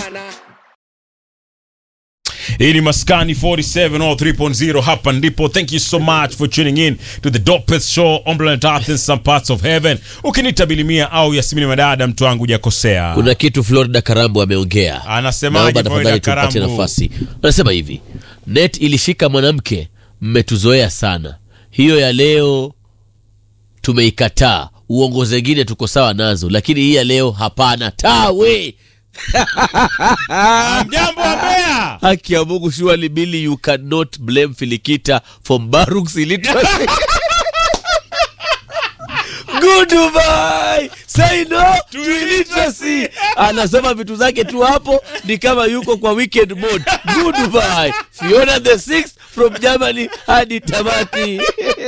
hii ni maskani 47 or 3.0 hapa ndipo thank you so much for tuning in to the dopest show on planet earth in some parts of heaven ukinita bilimia au yasimini madada mtu wangu hujakosea kuna kitu florida karambu ameongea Anasemaje naomba Florida tafadhali tumpatie Karambu? nafasi anasema hivi net ilishika mwanamke mmetuzoea sana hiyo ya leo tumeikataa uongo zengine tuko sawa nazo lakini hii ya leo hapana tawe mjambo wa Mbeya haki ya mungu surely Billy, you cannot blame filikita for Baruch's illiteracy Goodbye. Say no to illiteracy. Anasema vitu zake tu hapo ni kama yuko kwa weekend mode. Goodbye. Fiona the sixth from Germany hadi tamati.